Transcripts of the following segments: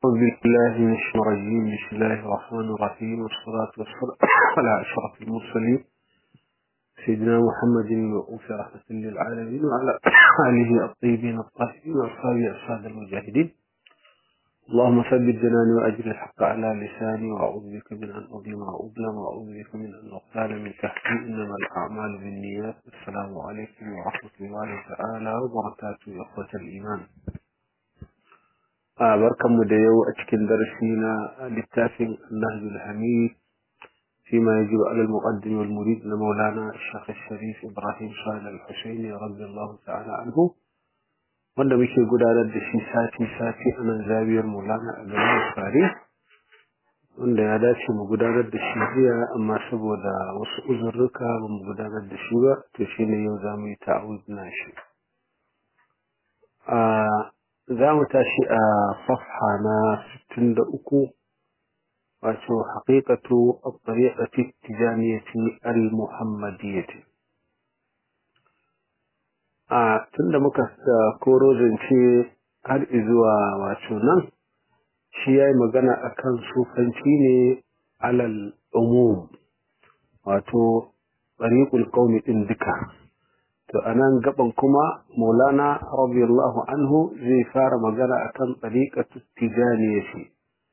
أعوذ بالله من الشيطان الرجيم بسم الله الرحمن الرحيم والصلاة والسلام على أشرف المرسلين سيدنا محمد المبعوث رحمة للعالمين وعلى آله الطيبين الطاهرين وأصحابه أسعد المجاهدين اللهم ثبت جناني وأجر الحق على لساني وأعوذ بك من أن أظلم وأظلم وأعوذ بك من أن أغتال من تحتي إنما الأعمال بالنيات السلام عليكم ورحمة الله تعالى وبركاته يا أخوة الإيمان a barkanmu da yau a cikin darasi na littafin Nahjul Hamid fi ma yajibu ala al-muqaddim wal murid na Maulana Sheikh Sharif Ibrahim Salih Al-Husaini radiyallahu ta'ala anhu wanda muke gudanar da shi sati sati a nan zabiyar Maulana a garin Fari wanda ya dace mu gudanar da shi jiya amma saboda wasu uzurruka ba mu gudanar da shi ba to shine yau za mu yi ta'awuz na shi za mu tashi a safha na 63 wato haqiqatu at-tariqati tijaniyati al-muhammadiyyati a tunda muka koro zance har izuwa wato nan shi yayi magana akan sufanci ne alal umum wato tariqul qaumi din duka to anan gaban kuma maulana radiyallahu anhu zai fara magana akan tariqatu tijaniyati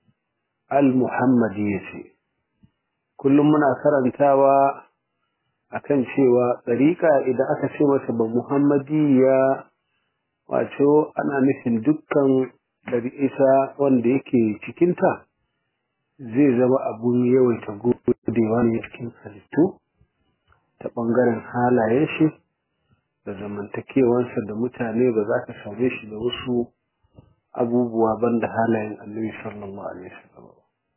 al-muhammadiyyati kullum muna karantawa akan cewa tariqa idan aka ce masa ba muhammadiyya wato ana nufin dukkan isa wanda yake cikinta zai zama abun yawaita godewa ne cikin halittu ta ɓangaren halayen shi da zamantakewansa da mutane ba za ka same shi da wasu abubuwa banda halayen annabi sallallahu alaihi wasallam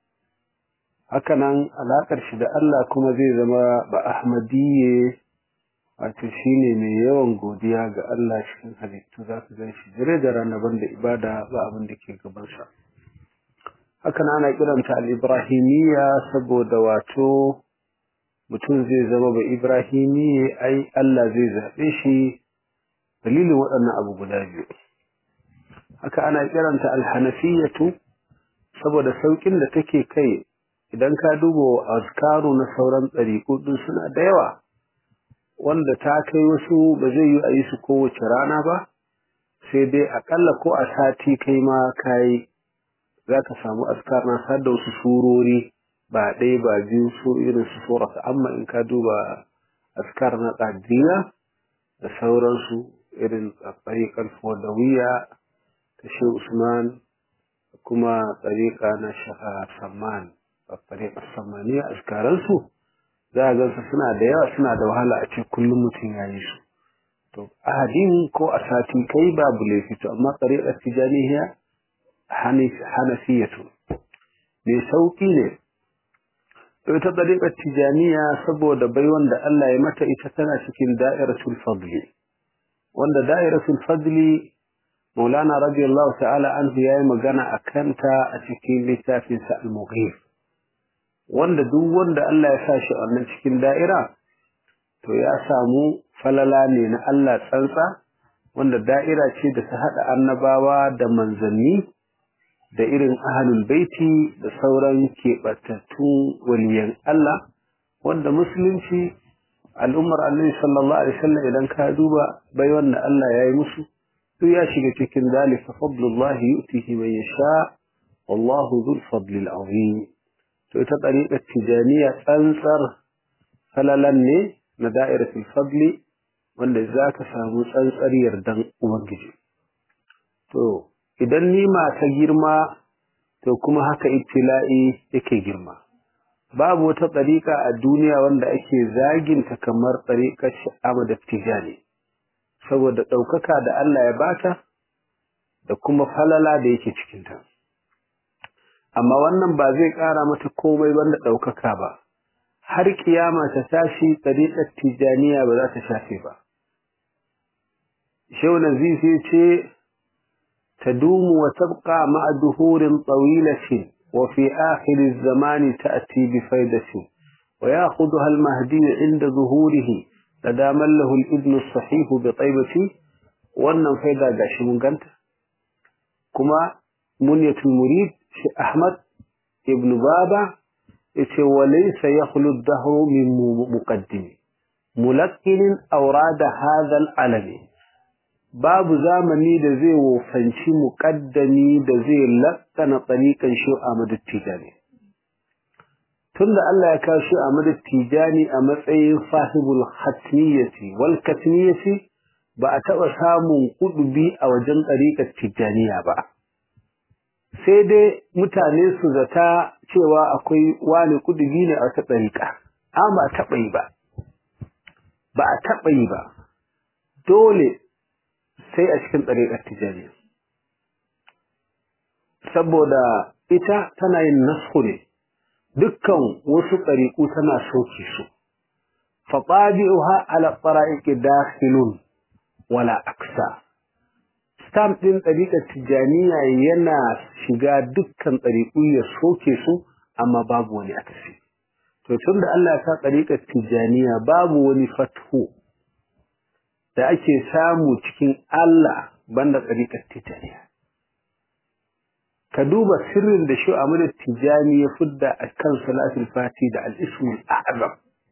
hakanan alakar shi da Allah kuma zai zama ba ahmadiyye wato shine mai yawan godiya ga Allah cikin halittu za ka gan shi dare da rana banda ibada ba abin da ke gabansa hakan ana kiranta al-ibrahimiyya saboda wato mutum zai zama ba Ibrahimi ai Allah zai zaɓe shi dalilin waɗannan abu guda biyu. Haka ana kiranta alhanafiyatu saboda sauƙin da take kai idan ka duba azkaru na sauran ɗariƙu ɗin suna da yawa wanda ta kai wasu ba zai yi a yi su kowace rana ba sai dai aƙalla ko a sati kai ma kayi za ka samu askar na sa da wasu surori ba ɗaya ba biyu su irin su surata amma in ka duba askar na ƙadiriya da sauransu irin tsariƙar fodawiya ta shi usman kuma tsariƙa na shaha samman tsariƙar sammaniya askaransu za a gansu suna da yawa suna da wahala a ce kullum mutum ya yi su to ahadin ko a sati kai babu laifi to amma tsariƙar tijaniya hanafiyatu mai sauƙi ne ita ɗariƙar tijaniya saboda baiwan da Allah ya mata ita tana cikin da'iratul fadli wanda da'iratul fadli maulana radiyallahu ta'ala anhu yayi magana a kanta a cikin littafin sa al-mughir wanda duk wanda Allah ya sa shi a wannan cikin da'ira to ya samu falala ne na Allah tsantsa wanda da'ira ce da ta hada annabawa da manzanni da irin ahalul baiti da sauran keɓatattun waliyan Allah wanda musulunci al'ummar annabi sallallahu alaihi wasallam idan ka duba bai wanda Allah ya yi musu duk ya shiga cikin zalika fadlullahi yu'tihi man yasha wallahu dhul fadli azim to ita tariqat tijaniya tsantsar falalan ne na da'iratul fadli wanda zaka samu tsantsar yardan ubangiji to idan nima ta girma to kuma haka ibtila'i yake girma babu wata tsarika a duniya wanda ake zaginta kamar tsarikar Ahmad Tijani saboda ɗaukaka da Allah ya bata da kuma falala da yake cikinta amma wannan ba zai ƙara mata komai banda ɗaukaka ba har kiyama ta tashi tsarikar Tijaniya ba za ta shafe ba Shehu Nazifi ce تدوم وتبقى مع دهور طويلة وفي آخر الزمان تأتي بفيدة ويأخذها المهدي عند ظهوره لدى من له الابن الصحيح بطيبة wannan faida gashi mun ganta kuma munyatul murid shi Ahmad ibn Baba yace walaysa yakhlu ad-dahru min muqaddimi mulaqqinin awrada hadha al-alami babu zamani da zai wofanci muqaddami da zai lakkana tsarikan shi Ahmad Tijani tunda Allah ya kawo shi Ahmad Tijani a matsayin sahibul khatmiyati wal katmiyati ba a taɓa samun kudubi a wajen ɗariƙar Tijjaniya ba. Sai dai mutane su zata cewa akwai wani kudubi ne a wata ɗariƙa, amma a taɓa yi ba. Ba a taɓa yi ba, dole sai a cikin ɗariƙar Tijjaniya. Saboda ita tana yin nasu ne, dukkan wasu ɗariƙu tana soke su. faɓabi'uha ala tsara'iƙi dakhilun wala aksa stamp ɗin ɗariƙar tijjaniya yana shiga dukkan ɗariƙu ya soke su amma babu wani akasi to tun da Allah ya sa ɗariƙar tijjaniya babu wani fathu da ake samu cikin Allah banda ɗariƙar tijjaniya ka duba sirrin da shi Ahmad Tijjani ya fidda a kan salatul fati da al-ismul a'zam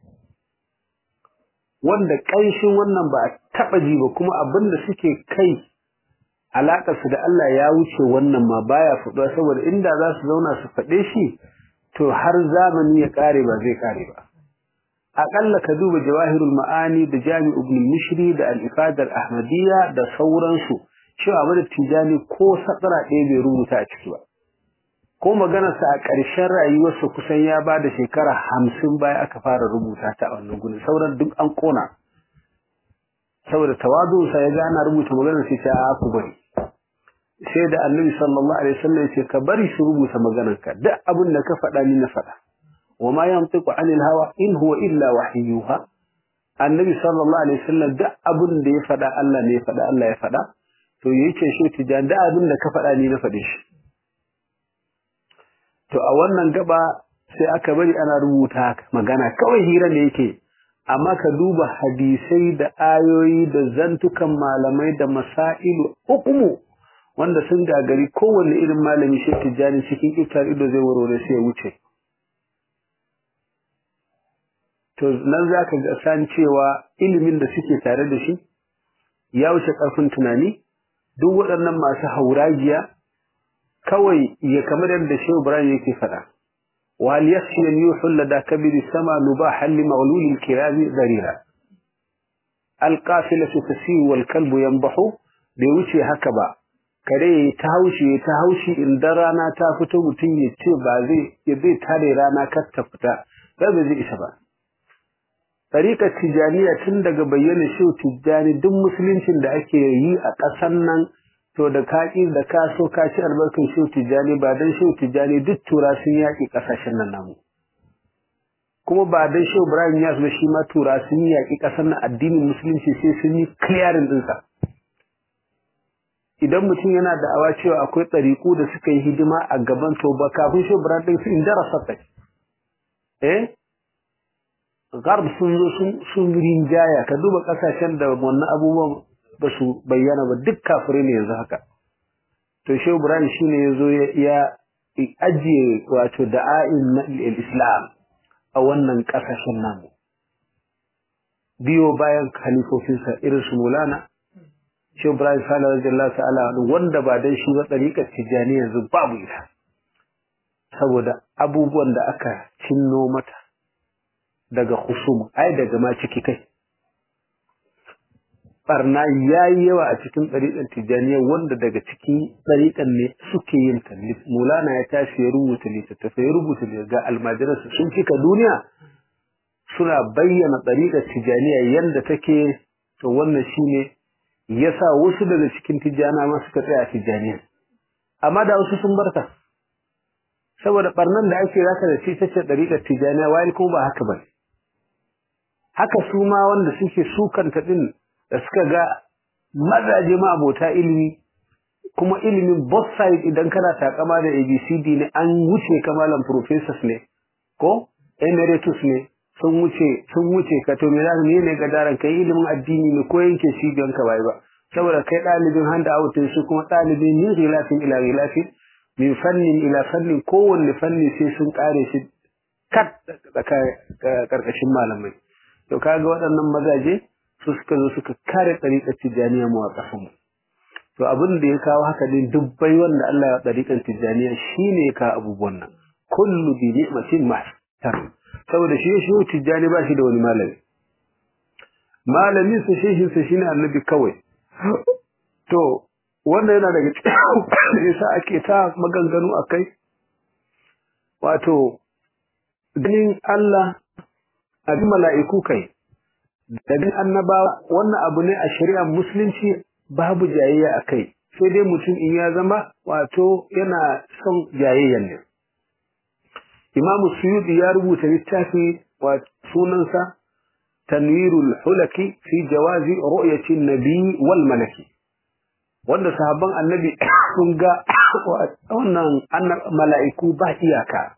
wanda ƙanshin wannan ba a taɓa ji ba kuma abin da suke kai alaƙarsu da Allah ya wuce wannan ma baya faɗuwa saboda inda za su zauna su faɗe shi to har zamani ya ƙare ba zai ƙare ba aƙalla ka duba jawahirul ma'ani da jami ibn mishri da al-ifadar ahmadiyya da sauransu cewa Ahmad Tijani ko sakara ɗaya bai rubuta a ciki ba ko maganarsa a ƙarshen rayuwarsa kusan ya ba da shekara hamsin baya aka fara rubuta ta a wannan gudun sauran duk an ƙona saboda tawadunsa ya gana rubuta maganar sai ta a ku bari sai da annabi sallallahu alaihi wasallam ce ka bari su rubuta maganarka duk abin da ka faɗa ni na faɗa wa ma yantiqu anil hawa in huwa illa wahyuha annabi sallallahu alaihi wasallam duk abin da ya faɗa Allah ne ya faɗa Allah ya faɗa to yake shi tijan da abin da ka faɗa ni na faɗe shi to a wannan gaba sai aka bari ana rubuta magana kawai hira ne yake amma ka duba hadisai da ayoyi da zantukan malamai da masailu hukumu wanda sun gagari kowanne irin malami shi tijjani cikin iftar ido zai warware sai ya wuce to nan za ka ga san cewa ilimin da suke tare da shi ya wuce ƙarfin tunani duk waɗannan masu hauragiya kawai ya kamar yadda Shehu Ibrahim yake faɗa wal yakhshi an yuhalla da kabiri sama nubahan li mawlul al-kiram darira al-qafilatu tasiru wal kalbu yanbahu bai wuce haka ba kare ta haushi ta haushi in da rana ta fito mutum ya ce ba zai ya zai tare rana kar ta fita ba zai isa ba Tariƙar Tijjaniya tun daga bayyana Shehu Tijjani duk musuluncin da ake yi a ƙasar nan to da ka ƙi da ka so ka ci albarkar shehu tijjani ba don shehu tijjani duk tura sun yaƙi ƙasashen nan namu kuma ba don shehu ibrahim yas ba shi ma tura sun yaƙi ƙasar nan addinin musulunci sai sun yi clearing ɗinsa idan mutum yana da awa cewa akwai ɗariƙu da suka yi hidima a gaban to ba kafin shehu ibrahim ɗin su in darasa kai eh garb sun zo sun rinjaya ka duba ƙasashen da wannan abubuwan ba su bayyana ba duk kafirai ne yanzu haka to shehu ibrahim shine yazo ya ajiye wato da'a'in na islam a wannan kasashen namu biyo bayan khalifofinsa irin su mulana shehu ibrahim sallallahu alaihi ta'ala wanda ba dan shi ba tsarikar tijani yanzu babu ita saboda abubuwan da aka cinno mata daga husum ai daga ma ciki kai barna ya yi yawa a cikin ɗariƙar tijjaniya wanda daga cikin ɗariƙar ne suke yin ta mulana ya tashi ya rubuta littattafai ya rubuta ga almajiransu sun cika duniya suna bayyana ɗariƙar tijjaniya yadda take to wannan shine ya sa wasu daga cikin tijjana ma suka tsaya a tijjaniya amma da wasu sun barta saboda ɓarnan da ake zaka da shi ta ce ɗariƙar tijjaniya wayar kuma ba haka ba haka su ma wanda suke sukanta ɗin da suka ga mazaje ma abota ilimi kuma ilimin both side idan kana takama da abcd ne an wuce kamalan professors ne ko emeritus ne sun wuce sun wuce ka to me za ne ne ga daren kai ilimin addini ne ko yanke cibiyan ka bai ba saboda kai dalibin handa out su kuma dalibin ni ghilafin ila ghilafin min fannin ila fannin kowanne fanni sai sun kare shi kat karkashin malamai to kaga waɗannan mazaje su suka zo suka kare ɗariƙar tijjaniya mu a ƙasanmu to abin da ya kawo haka din dubbai wanda Allah ya ɗariƙar tijjaniya shine ya kawo abubuwan nan kullu bi ni'matin mahtar saboda shi shi tijjani ba shi da wani malami malamin sa shehin sa shine annabi kawai to wanda yana daga cikin yasa ake ta maganganu akai wato ganin Allah abin mala'iku kai da bin annabawa wannan abu ne a shari'ar musulunci babu jayayya akai sai dai mutum in ya zama wato yana son jayayyan ne Imam Suyuti ya rubuta littafi wa sunansa Tanwirul Hulaki fi jawazi ru'yati nabi wal malaki wanda sahabban annabi sun ga wannan mala'iku ba iyaka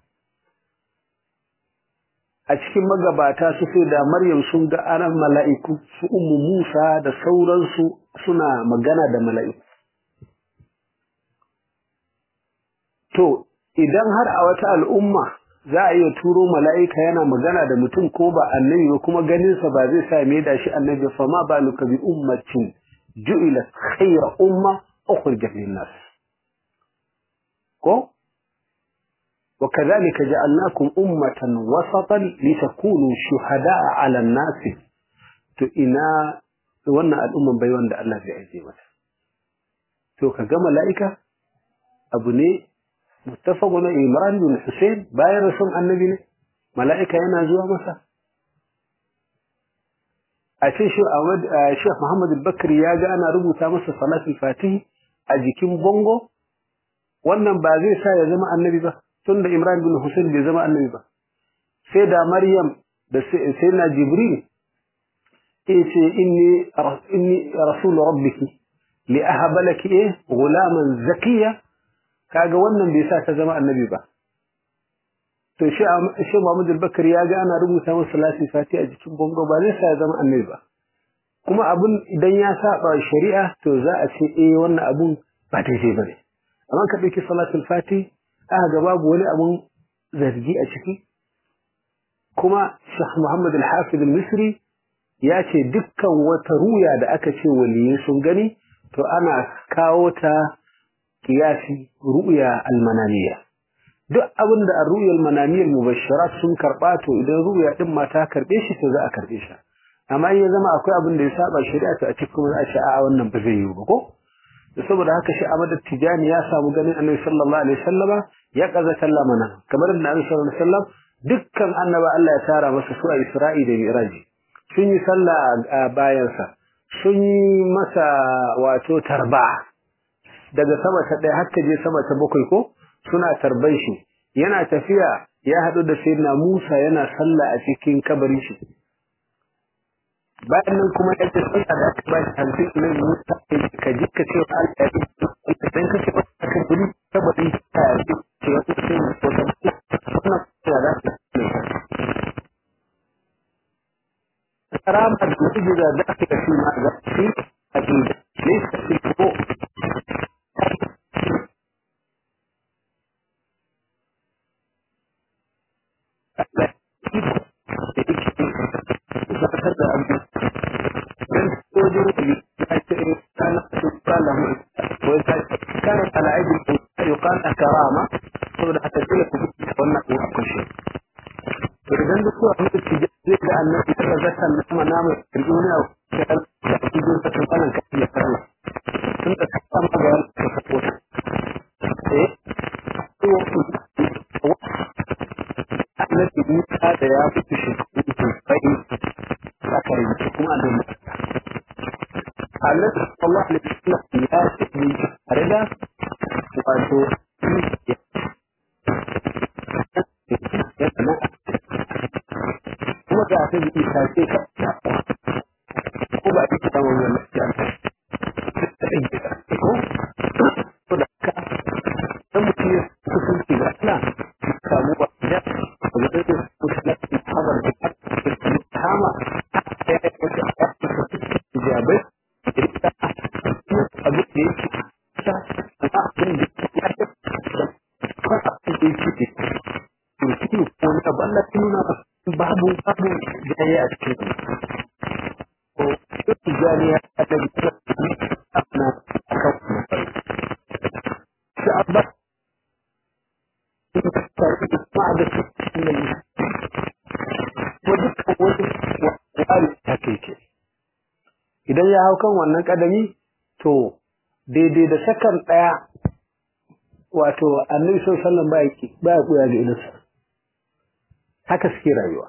a cikin magabata su sai da Maryam sun ga aran mala'iku su ummu Musa da sauransu suna magana da mala'iku to idan har a wata al'umma za a iya turo mala'ika yana magana da mutum ko ba annabi ba kuma ganinsa ba zai sa mai da shi annabi fa ma ba luka bi ummatin ju'ila khayra umma ukhrijat lin nas ko wa kadhalika ja'alnakum ummatan wasatan litakunu shuhada'a 'ala an-nas to ina wannan al'umman bai wanda Allah zai aje mata to kaga mala'ika abu ne muttafaqun Imran bin Hussein bayan rasul annabi ne mala'ika yana zuwa masa a ce shi Ahmad Sheikh Muhammad al-Bakri ya ga ana rubuta masa salatul fatih a jikin bongo wannan ba zai sa ya zama annabi ba tunda Imran bin Hussein bai zama annabi ba sai da Maryam da sai na Jibril yace inni inni rasul rabbiki li ahaba laki eh gulaman zakiya kaga wannan bai sa ta zama annabi ba to shi shi Muhammad al-Bakari ya ga ana rubuta masa salati fati a jikin bongo ba zai sa ya zama annabi ba kuma abun idan ya saba shari'a to za a ce eh wannan abun ba daidai bane amma ka dauki salatul fati aka ga babu wani abun zargi a ciki kuma Sheikh Muhammad al-Hafiz al-Misri ya ce dukkan wata ruya da aka ce waliyai sun gani to ana kawo ta kiyasi ru'ya al-manamiyya duk abin da ar-ru'ya al-manamiyya al-mubashsharat sun karba to idan ru'ya din ma ta karbe shi to za a karbe shi amma in ya zama akwai abin da ya saba shari'a to a cikin za a ce a wannan ba zai yi ba ko saboda haka shi Ahmad Tijani ya samu ganin Annabi sallallahu alaihi wasallama ya kaza sallamana kamar da Annabi sallallahu alaihi wasallam dukkan annaba Allah ya tara masa su a Isra'i da Mi'raji sun yi sallah a bayansa sun yi masa wato tarba daga sama ta ɗaya har ta je sama ta bakwai ko suna tarban shi yana tafiya ya haɗu da sayyidina Musa yana sallah a cikin kabarin shi bayan nan kuma ya ce sallah da aka ba shi hamsin ne Musa ka ji ka ce Allah ya yi dan ka ce ka guri kabarin ta ya ce ce wata ce ko ta wannan ya da karama da mujiza da aka fi ma ga shi a cikin lissa fi ko كانت على عيد يقال كرامة saboda haka dole ku bi wannan ko akwai shi to idan duk ko amma ki je da annabi ta zakkan nama nama duniya da cikin ta tsanan ka ya fara tun da ka samu ga ka sako eh to annabi Musa da ya fi shi bai aka yi kuma da Allah sallallahu alaihi wasallam ya ce rida wato kuma da ta bi isa ce ka ko ba ita ta wannan lafiya ko to da ka dan mutum ya kusanci ga Allah samu ba da da da kusanci habar da hama ya jabai abu da yake sa abin da ya da yake turki ko na balla nuna babu babu jaye a cikin ko tijani ya ta da ana aka shi abba idan ya hau kan wannan kadami to daidai da sakan daya wato annabi sallallahu alaihi wasallam ba ya kuya ga idansa haka suke rayuwa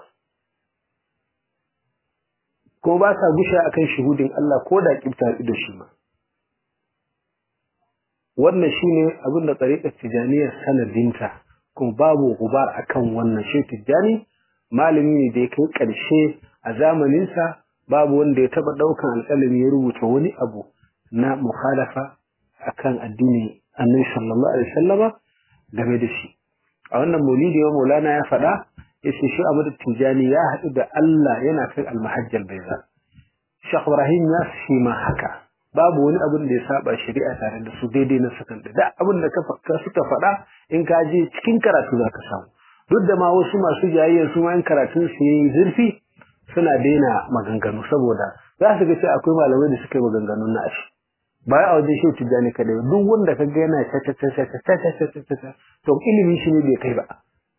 ko ba sa gusha akan shuhudin Allah ko da kibta da shi ma wannan shine abin da tsariƙar tijaniyar sanadinta kuma babu gubar akan wannan shi tijani malami ne da ya kai ƙarshe a zamaninsa babu wanda ya taɓa ɗaukan alƙalami ya rubuta wani abu na mukhalafa akan addini annabi sallallahu alaihi wasallama game da shi a wannan maulidi wa maulana ya faɗa yace shi Abu Tijani ya haɗu da Allah yana kai almahajjal baiza Sheikh Ibrahim ya shi ma haka babu wani abin da ya saba shari'a tare da su daidai na sakan da abin da ka suka faɗa in ka je cikin karatu za ka samu duk da ma wasu masu jayayya su ma in karatun su yi zurfi suna daina maganganu saboda za su ga cewa akwai malamai da suka yi maganganun na ashi ba a wajen shi tijjani kadai duk wanda ka ga yana ta ta ta ta ta ta ta ta ta to ilimi shi ne bai kai ba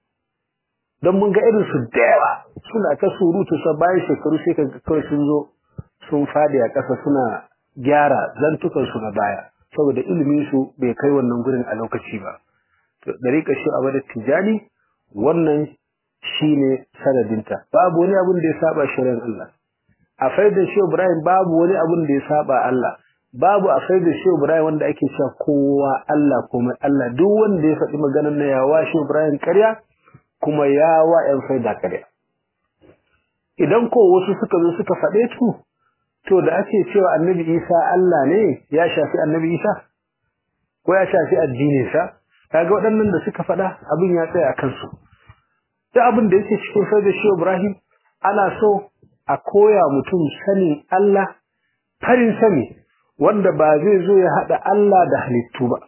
don mun ga irin su da yawa suna ta surutu sa bayan shekaru sai ka ga kawai sun zo sun fadi a ƙasa suna gyara zantukan su na baya saboda ilimin su bai kai wannan gurin a lokaci ba to dariƙa shi a wadda tijjani wannan shine sanadinta babu wani abin da ya saba shirin Allah a faidar shi Ibrahim babu wani abin da ya saba Allah babu a faidar shi Ibrahim wanda ake cewa kowa Allah kuma Allah duk wanda ya faɗi maganar na yawa shi Ibrahim ƙarya kuma yawa ƴan faida ƙarya idan ko wasu suka zo suka faɗe su to da ake cewa annabi Isa Allah ne ya shafi annabi Isa ko ya shafi addininsa kaga waɗannan da suka faɗa abin ya tsaya a kansu duk abin da yake cikin faidar shi Ibrahim ana so a koya mutum sanin Allah farin sani wanda ba zai zo ya haɗa Allah da halittu ba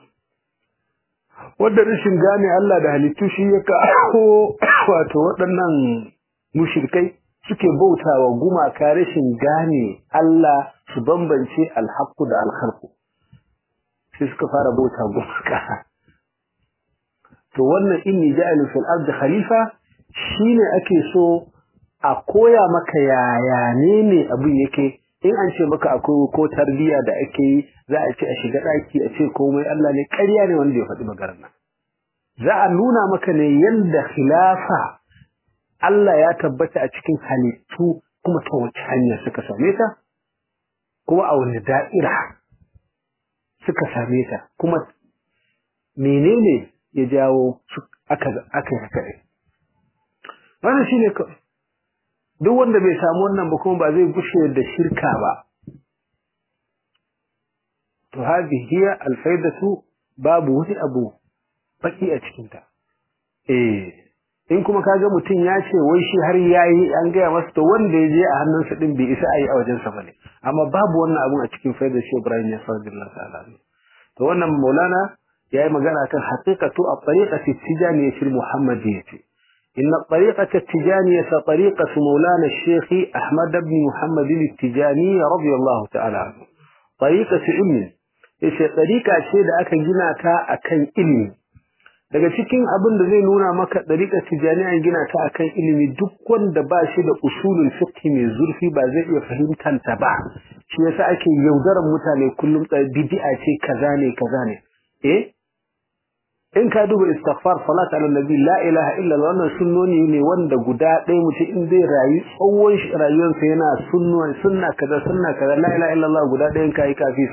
wanda rashin gane Allah da halittu shi ya kawo wato waɗannan mushrikai suke bautawa gumaka rashin gane Allah su bambance alhaqqu da alkhalqu sai suka fara bauta gumaka to wannan inni ja'alu fil ardi khalifa shine ake so a koya maka yaya ne ne abin yake in an ce maka akwai ko tarbiya da ake yi za a ce a shiga daki a ce komai Allah ne ƙarya ne wanda ya faɗi maganar nan za a nuna maka ne yanda khilafa Allah ya tabbata a cikin halittu kuma ta wace hanya suka same ta kuma a wani da'ira suka same ta kuma menene ya jawo aka aka haka wannan shine duk wanda bai samu wannan ba kuma ba zai gushe da shirka ba to hadhihi hiya alfaidatu babu wani abu baki a cikin ta eh in kuma kaga mutum ya ce wai shi har yayi an gaya masa to wanda ya je a hannunsa din bai isa ayi a wajen sa bane amma babu wannan abun a cikin faidar shi Ibrahim ya sallallahu ta'ala to wannan Maulana yayi magana kan haqiqatu at-tariqati tijaniyyah al-muhammadiyyah إن الطريقة التجانية طريقة مولانا الشيخ أحمد بن محمد التجاني رضي الله تعالى عنه طريقة علم إيش طريقة شيء da aka gina ta akan ilimi daga cikin abin da zai nuna maka ɗariƙar tijaniya gina ta akan ilimi duk wanda ba shi da usulul fiqh mai zurfi ba zai iya fahimtar ta ba shi yasa ake yaudaran mutane kullum bid'a ce kaza ne kaza ne eh in ka duba istighfar salat ala nabi la ilaha illa Allah wannan sunnoni ne wanda guda ɗaya mutum in zai rayu tsawon rayuwarsa yana sunna sunna kaza sunna kaza la ilaha illa Allah guda ɗayan kai kafisa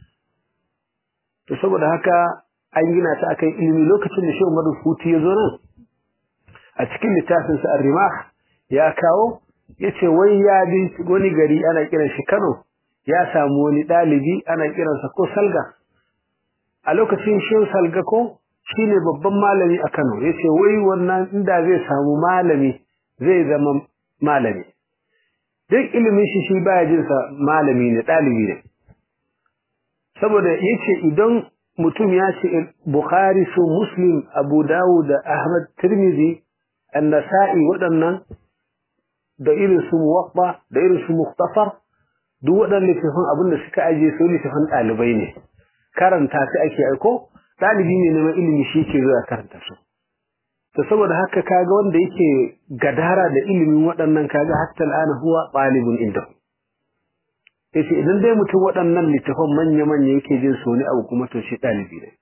to saboda haka an gina ta akan ilimi lokacin da Shehu Madu Futi ya zo nan a cikin littafin sa Ar-Rimah ya kawo yace wai ya bi wani gari ana kiran shi Kano ya samu wani dalibi ana kiransa ko Salga a lokacin Shehu Salga ko shine babban malami a Kano yace wai wannan inda zai samu malami zai zama malami duk ilimin shi shi baya jin sa malami ne dalibi ne saboda yace idan mutum ya ce Bukhari su Muslim Abu Dawud da Ahmad Tirmidhi An-Nasa'i waɗannan da irin su Muwatta da irin su Mukhtasar duk waɗannan littafin abin da suka aje su littafin ɗalibai ne karanta su ake aiko ɗalibi ne neman ilimi shi ke zuwa karanta su to saboda haka kaga wanda yake gadara da ilimin waɗannan kaga hatta al'ana huwa ɗalibun inda yace idan dai mutum waɗannan littafan manya manya yake jin su ne abu kuma to shi ɗalibi ne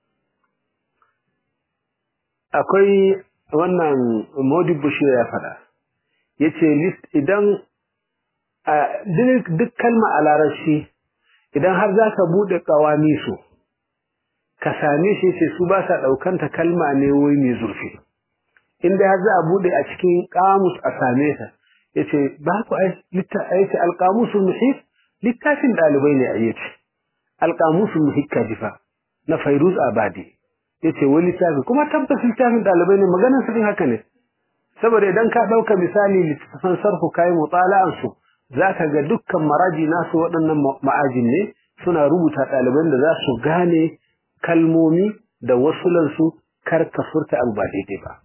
akwai wannan Modibo shi ya faɗa yace list idan duk kalma a larabci idan har za ka buɗe ƙawami su ka same shi ce su ba sa ɗaukanta kalma ne wai mai zurfi inda har za a buɗe a cikin ƙamus a same ta ya ce ba ku aiki alƙamusul muhit littafin ɗalibai ne a yace alƙamusul muhit kajifa na fairuz abadi ya ce wani littafi kuma tabbas littafin ɗalibai ne maganar su haka ne saboda idan ka ɗauka misali littattafan sarfu kayi mutala'an su za ka ga dukkan maraji nasu waɗannan ma'ajin ne suna rubuta ɗaliban da za su gane kalmomi da wasulansu kar ka furta abu ba daidai ba.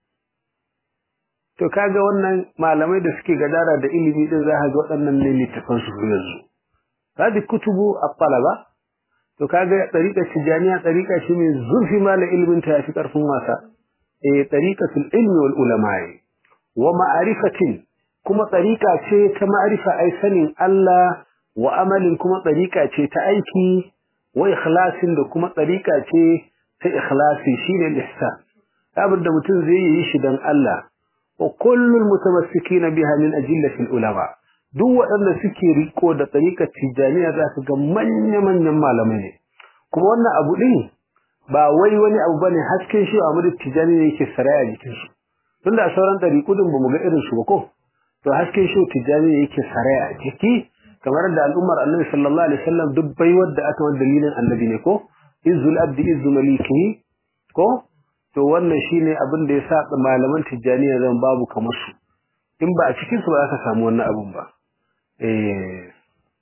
To kaga wannan malamai da suke gadara da ilimi din za ka ga waɗannan ne littafan su yanzu. Hadi kutubu at-talaba to kaga tariqa tijaniya tariqa shi ne zurfi mala ilimin ta yafi karfin wasa. Eh tariqatul ilmi wal ulama wa ma'rifatin kuma tariqa ce ta ma'rifa ai sanin Allah wa amalin kuma tariqa ce ta aiki wa ikhlasin da kuma tsarika ce ta ikhlasi shine al-ihsan abin da mutum zai yi shi dan Allah wa kullul mutamassikina biha min ajillati ulama duk waɗanda suke riko da tsarikar tijaniya za su ga manya-manyan malamai ne kuma wannan abu din ba wai wani abu bane hasken shi Ahmadu Tijani ne yake saraya jikin su tunda a sauran ɗariƙu din bamu ga irin su ba ko to hasken shi Tijani ne yake saraya a jiki kamar da al'ummar annabi sallallahu alaihi wasallam duk baiwar da aka wanda dalilin annabi ne ko izzul abdi izzu maliki ko to wannan shine abin da yasa malaman tijaniya zan babu kamar su in ba a cikin su ba za ka samu wannan abun ba eh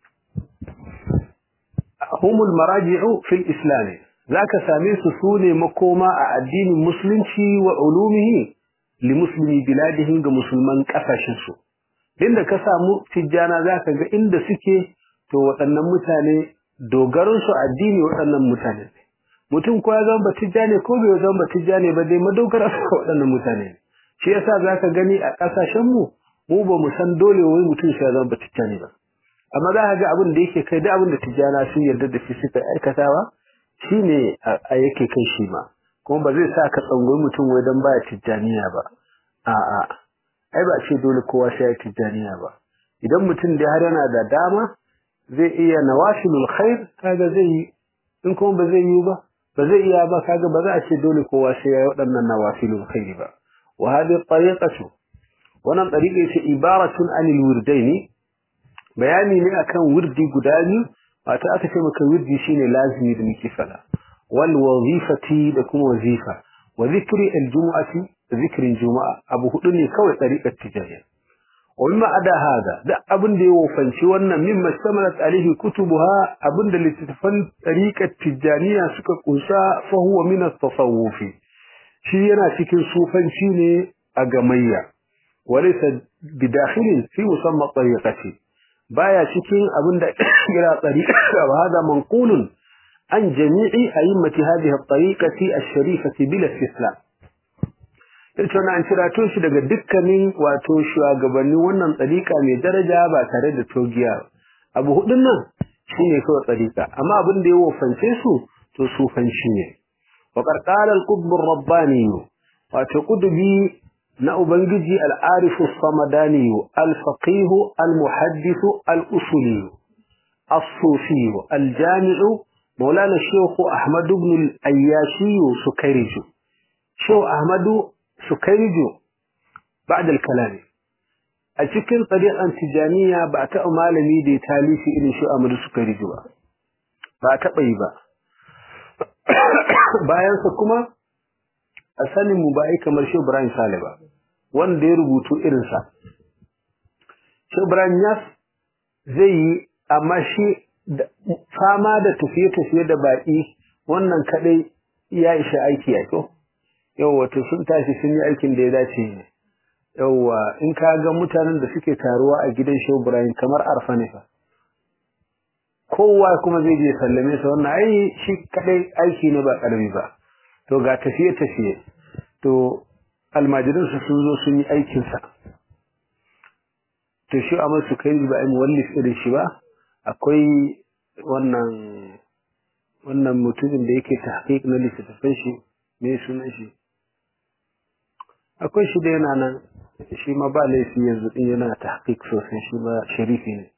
humul maraji'u fil islam zaka same su sune makoma a addinin musulunci wa ulumihi li muslimi biladihi ga musulman kasashen su inda ka samu tijjana za ka ga inda suke to waɗannan mutane dogaransu addini waɗannan mutane ne mutum ko ya zama batijja ne ko bai zama batijja ne ba dai madogara su waɗannan mutane ne shi yasa za ka gani a ƙasashenmu mu ba mu san dole wai mutum shi ya zama batijja ne ba amma za ka ga abin da yake kai da abin da tijjana sun yarda da shi suka aikatawa shi ne a yake kai shi ma kuma ba zai sa ka tsangoyi mutum wai don baya tijjaniya ba a'a ai ba ce dole kowa sai ya tijaniya ba idan mutum da har yana da dama zai iya nawashilul khair kaga zai yi in kuma ba zai yi ba ba zai iya ba kaga ba za a ce dole kowa sai ya yi waɗannan nawashilul khair ba wa hadhihi tariqatu wannan tariqa ce ibaratun anil wirdaini bayani ne akan wirdi guda biyu wato aka ce maka wirdi shine lazimi da muke fada wal wazifati da kuma wazifa wa zikri al jumu'ati zikirin juma'a abu hudu ne kawai tsariƙar tijaniya wa mimma ada hada da abin da ya wofanci wannan mimma shtamalat alaihi kutubuha abin da littattafan tsariƙar tijaniya suka kunsa fa huwa min at-tasawuf shi yana cikin sufanci ne a gamayya walaysa bidakhilin fi musamma tariqati baya cikin abin da kira tsariƙa wa hada manqulun an jami'i a'immati hadhihi at-tariqati ash-sharifati bila istislam yace wannan an cirato shi daga dukkanin wato shugabannin wannan tsarika mai daraja ba tare da togiya abu hudun nan shine kawai tsarika amma abin da ya wofance su to sufanci ne wa qarqala al-qutb ar-rabbani wato kudubi na ubangiji al-arif as-samadani al-faqih al-muhaddith al-usuli as-sufi al-jami' مولانا الشيخ أحمد بن الأياشي سكيرج شو أحمد سكيرجو بعد الكلام أتكن طريقا تجانية بعت أمالمي دي تاليفي إلي شو أحمد سكيرجو بعت طيبا bayansa kuma a sanin mu ba ai kamar Shehu Ibrahim Sale ba wanda ya rubutu irinsa Shehu Ibrahim Yas zai yi amma shi fama da tafiye-tafiye da baƙi wannan kadai ya isha aiki ya ko yawa to sun tashi sun yi aikin da ya dace ne yawa in ka ga mutanen da suke taruwa a gidan Shehu Ibrahim kamar arfa ne fa kowa kuma zai je sallame sa wannan ai shi kadai aiki ne ba karami ba to ga tafiye tafiye to almajirin su sun zo sun yi aikin sa to shi amma su kai ba ai muwallif irin shi ba akwai wannan wannan mutumin da yake tahqiq na littafin shi me sunan shi akwai shi da yana nan shi ma ba laifi yanzu din yana tahqiq sosai shi ba sharifi ne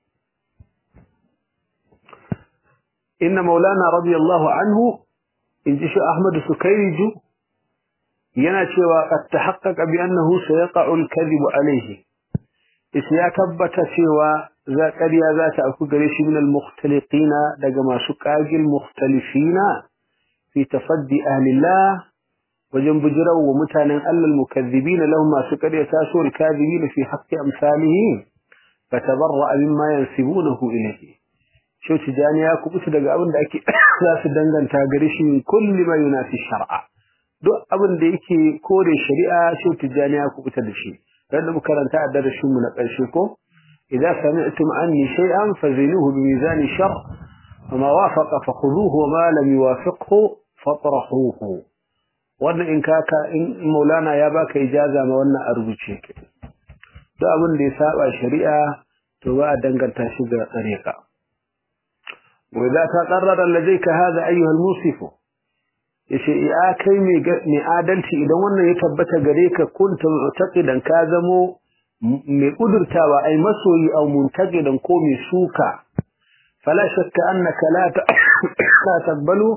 inna maulana radiyallahu anhu in ji shi ahmad sukairiju yana cewa qad tahaqqaqa bi annahu sayaqa'u al-kadhib alayhi isa ya tabbata cewa za ƙarya za ta aku gare shi min al-mukhtaliqina daga masu qagil mukhtalifina fi tafaddi ahlillah wajen bujirar wa mutanen Allah mukazzibina lahum masu ƙarya taso al-kadhibina fi haqqi amsalihi fatabarra mimma yansibunahu ilayhi shi tijani ya kubuta daga abin da ake za su danganta gare shi min kulli ma yunafi shar'a duk abin da yake kore shari'a shi tijani ya kubuta da shi dan da karanta a darasin mu na ƙarshe ko idza sami'tum anni shay'an fazinuhu bi mizan shar وما وافق فخذوه وما لم يوافقه فاطرحوه wannan in kaka in maulana ya baka ijaza ma wannan a rubuce ke duk abin da ya saba shari'a to ba a danganta shi ga tsareka wa idza taqarrara ladayka hadha ayyuha al-musif yace ya kai mai mai adalci idan wannan ya tabbata gare ka kunta mu'taqidan ka zamo mai kudurtawa ai masoyi au muntaqidan ko mai suka fala shakka annaka la la taqbalu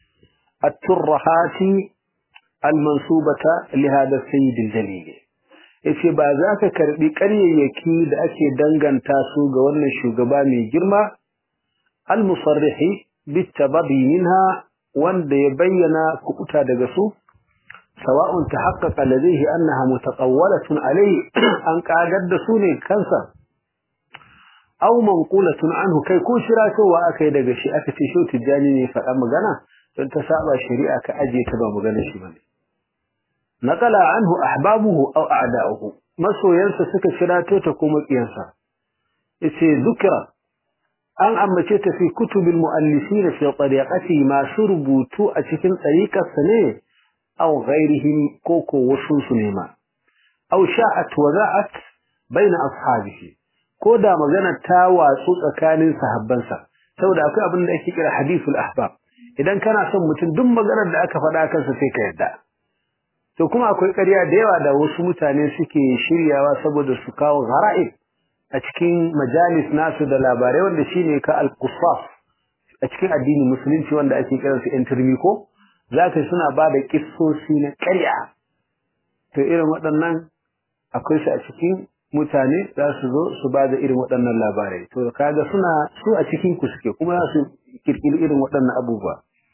at-turhati al-mansubata li hada sayyid al-jalil yace ba za ka karbi ƙaryayyaki da ake danganta su ga wannan shugaba mai girma al-musarrihi bitababi minha wanda ya bayyana kukuta daga su sawa'un tahaqqaqa ladayhi annaha mutaqawwalatun alayhi an kagar da su ne kansa aw manqulatun anhu kai ko shiratowa akai daga shi aka ce shi tijani ne faɗa magana don ta saba shari'a ka aje ta ba magana shi bane naqala anhu ahbabuhu aw a'da'uhu masoyansa suka shirato ta ko makiyansa yace zukra an ambace ta fi kutubil muallifin fi tariqati ma surbutu a cikin tariqarsa ne aw ghairihim ko ko wasu su ne ma aw sha'at wa za'at baina ashabihi ko da magana ta watsu tsakanin sahabbansa saboda akwai abin da ake kira hadithul ahbab idan kana son mutum duk maganar da aka faɗa kansa sai ka yarda to kuma akwai ƙarya da yawa da wasu mutane suke shiryawa saboda su kawo ghara'ib a cikin majalis nasu da labarai wanda shine ka al-qusas a cikin addinin musulunci wanda ake kiran su intermi ko zaka suna ba da kissosi na ƙarya to irin waɗannan akwai su a cikin mutane za su zo su ba da irin waɗannan labarai to kaga suna su a cikin ku suke kuma za su kirkiri irin waɗannan abubuwa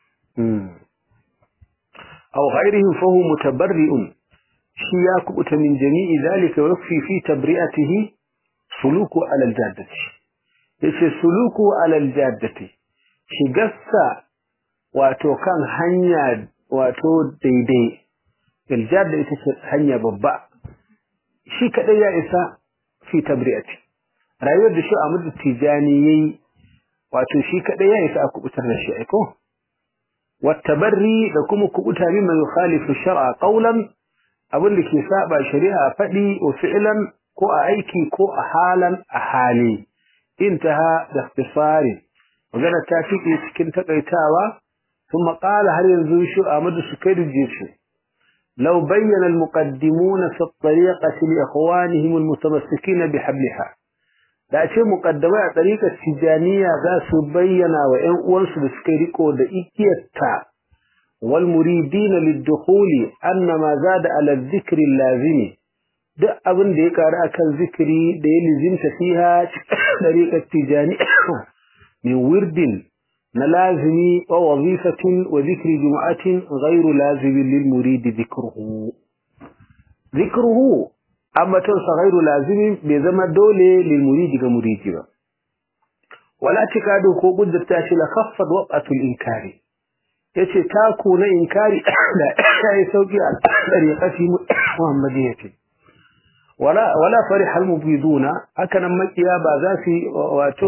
aw ghairihim fa huwa mutabarri'un shi ya kubuta min jami'i zalika wa yakfi fi tabri'atihi suluku ala aljaddati yace suluku ala aljaddati shigarsa wato kan hanya wato daidai aljadda ita ce hanya babba shi kadai ya isa fi tabri'ati rayuwar da shi Ahmad Tijani yayi wato shi kadai ya isa a kubutar da shi aiko wattabarri da kuma kubuta mimma yukhalifu shar'a qawlan abin da ke saba shari'a fadi wa fi'lan ko a aiki ko a halan a hali intaha da ikhtisari magana ta fiƙe cikin takaitawa ثم قال هل ينزل شو أمد سكير الجيش لو بين المقدمون في الطريقة لإخوانهم المتمسكين بحبلها da ce muqaddamai a tariƙar tijaniya za su bayyana wa ƴan uwansu da suka riko da ikiyarta wal muridina lid-dukhuli anna ma zada ala dhikri lazimi duk abin da ya karu akan zikiri da ya lizimta fiha tariƙar tijaniya min wirdin na lazimi wa wazifatin wa zikri jumu'atin ghairu lazimin lil muridi dhikruhu dhikruhu ambaton sa ghairu lazimin bai zama dole lil muridi ga muridi ba wala tikadu ko kuddata shi la khaffad waqatul inkari yace taku na inkari da yayi sauki a tariqati muhammadiyyati wala wala farih almubiduna haka nan makiya ba za su wato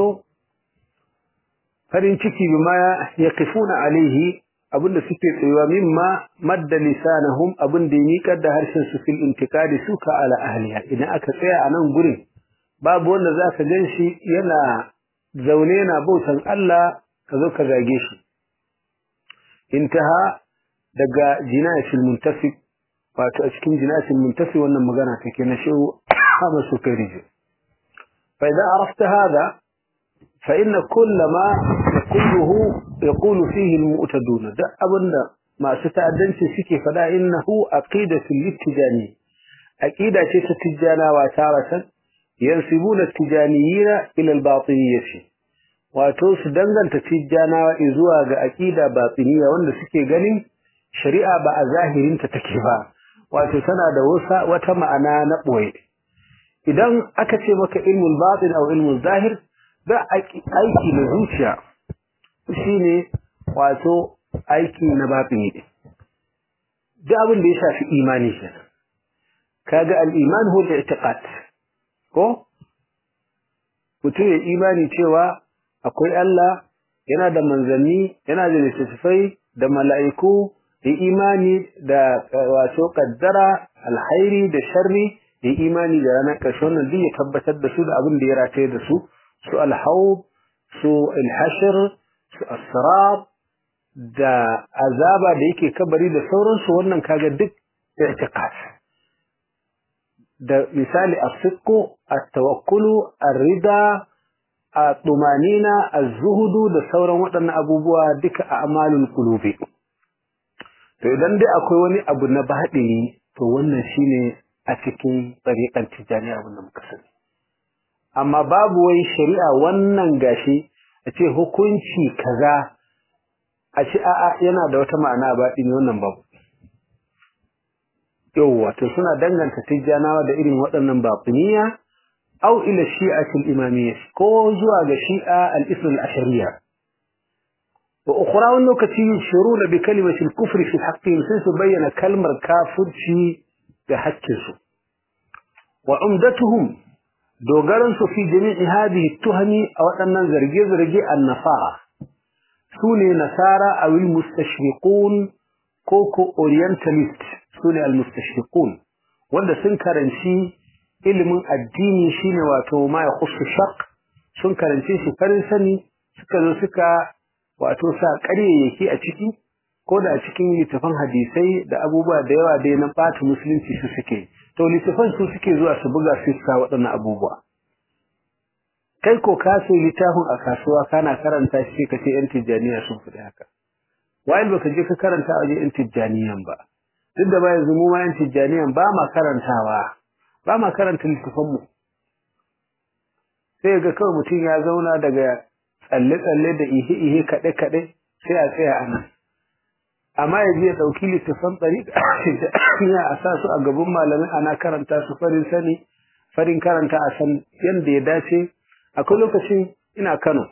farin ciki bima yaqifuna alaihi abinda suke tsayuwa mimma madda lisanahum abinda ya miƙar da harshen su fil intikadi suka ala ahliha idan aka tsaya a nan gurin babu wanda zaka ganshi yana zaune na bautan Allah ka zo ka zage shi intaha daga jinayatul muntafi wato a cikin jinayatul muntafi wannan magana take na shehu Ahmad Sukairiji fa idan arafta hada fa inna kullama yaquluhu yaqulu fihi almu'tadun da abinda masu ta'addanci suke fada innahu aqidatul littijani aqida ce ta tijjanawa taratan yansibuna tijaniyina ila albatiniyyah wato su danganta tijjanawa zuwa ga aqida batiniya wanda suke ganin shari'a ba a zahirinta take ba wato tana da wasa wata ma'ana na boye idan aka ce maka ilmul batin aw ilmul zahir da aiki na zuciya shine wato aiki na batini da abin da ya shafi imani kenan kaga al-iman huwa al-i'tiqad ko mutum ya imani cewa akwai Allah yana da manzanni yana da littattafai da mala'iku da imani da wato kaddara alhairi da sharri da imani da ranar ƙarshe wannan duk ya tabbatar da su da abin da ya rataye da su su alhaub su alhashir su asrab da azaba da yake kabari da sauransu wannan kaga duk i'tiqad da misali as-sidqu at-tawakkulu ar-rida at-tumanina az-zuhdu da sauran waɗannan abubuwa duka a amalul qulubi to idan dai akwai wani abu na baɗini to wannan shine a cikin tsariƙar tijani abin da muka sani amma babu wai shari'a wannan gashi a ce hukunci kaza a ce a'a yana da wata ma'ana baɗini wannan babu yauwa to suna danganta tijjanawa da irin waɗannan baɗiniya au ila shi'atul imamiyya ko zuwa ga shi'a al-islam al-ashariyya وأخرى lokaci yashuruna bi kalimati al-kufr fi haqqihim sai su bayyana kalmar kafirci ga haƙƙinsu wa umdatuhum dogaran su fi jami'i hadhihi tuhami a waɗannan zarge-zarge an-nasara sune nasara aw al-mustashriqun ko ko orientalist sune al-mustashriqun wanda sun karanci ilimin addini shine wato ma ya khussu shaq sun karanci shi farin sani suka zo suka wato sa ƙaryayyaki a ciki ko da a cikin littafan hadisai da abubuwa da yawa dai na ɓata musulunci su suke to littafan su suke zuwa su buga su sa waɗannan abubuwa kai ko ka sai littafin a kasuwa kana karanta shi ka ce yan tijjaniya sun fi haka wa'il baka je ka karanta a wajen yan tijjaniyan ba duk da ba yanzu mu ma yan tijjaniyan ba ma karantawa ba ma karanta littafan mu sai ga kawai mutum ya zauna daga tsalle-tsalle da ihe-ihe kaɗe-kaɗe sai a tsaya a nan. Amma ya je ya ɗauki littafan ɗariƙa a sa su a gaban malamin ana karanta su farin sani, farin karanta a san yadda ya dace. Akwai lokacin ina Kano.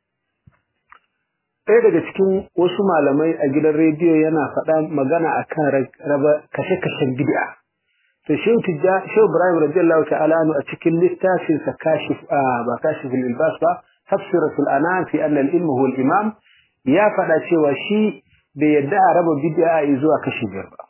Ɗaya daga cikin wasu malamai a gidan rediyo yana faɗa magana a kan raba kashe-kashen bid'a. To Shehu Ibrahim radiyallahu ta'ala a cikin littafinsa kashif ba kashif ilbas ba تفسيرة الأنام في أن العلم هو الإمام يا فدا cewa shi bai yadda a raba bid'a zuwa kashi biyar ba